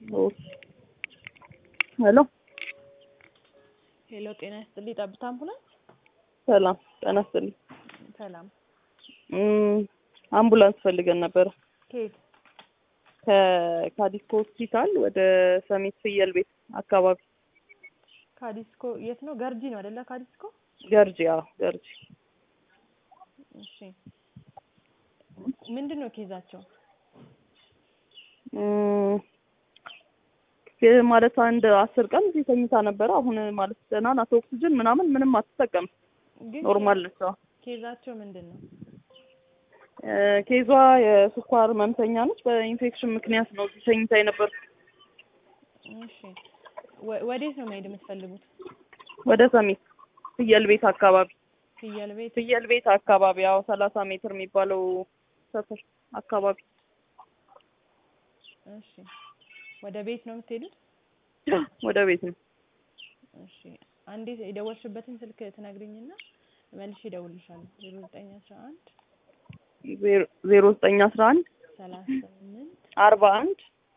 ሄሎ ሄሎ፣ ጤና ይስጥልኝ። ጠብታ አምቡላንስ። ሰላም ጤና ይስጥልኝ። ሰላም። እም፣ አምቡላንስ ፈልገን ነበረ ከየት? ከካዲስኮ ሆስፒታል ወደ ሰሚት ፍየል ቤት አካባቢ ካዲስኮ የት ነው? ገርጂ ነው አይደለ? ካዲስኮ ገርጂ። አዎ ገርጂ። እሺ፣ ምንድን ነው ኬዛቸው? እም፣ ማለት አንድ አስር ቀን እዚህ ተኝታ ነበረ። አሁን ማለት ደህና ናት። ኦክሲጅን ምናምን ምንም አትጠቀም። ግን ኖርማል ነች። አዎ ኬዛቸው ምንድን ነው? እ፣ ኬዟ የስኳር ህመምተኛ ነች። በኢንፌክሽን ምክንያት ነው እዚህ ተኝታ የነበረው። እሺ፣ ወ- ወዴት ነው መሄድ የምትፈልጉት? ወደ ሰሚት ፍየል ቤት አካባቢ ፍየል ቤት። ፍየል ቤት አካባቢ ያው ሰላሳ ሜትር የሚባለው ሰፈር አካባቢ እሺ፣ ወደ ቤት ነው የምትሄዱት? ወደ ቤት ነው። እሺ፣ አንዴ የደወልሽበትን ስልክ ትነግሪኝና መልሼ እደውልልሻለሁ። ዜሮ ዘጠኝ አስራ አንድ ዜሮ ዘጠኝ አስራ አንድ ሰላሳ ስምንት አርባ አንድ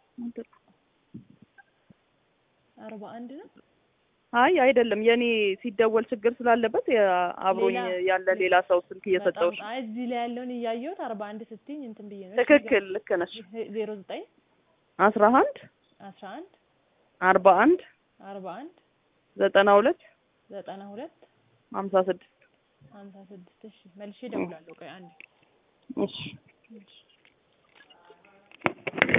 አርባ አንድ ነው። አይ አይደለም፣ የኔ ሲደወል ችግር ስላለበት የ- አብሮኝ ሌላ- ያለ ሌላ ሰው ስልክ እየሰጠሁሽ። በጣም- አይ እዚህ ላይ ያለውን እያየሁት አርባ አንድ ስትይኝ እንትን ብዬ ነው። ትክክል፣ ልክ ነሽ። ዜሮ ዘጠኝ አስራ አንድ አስራ አንድ አርባ አንድ አርባ አንድ ዘጠና ሁለት ዘጠና ሁለት ሀምሳ ስድስት ሀምሳ ስድስት እሺ መልሼ እደውላለሁ። ቆይ አንዴ እሺ እሺ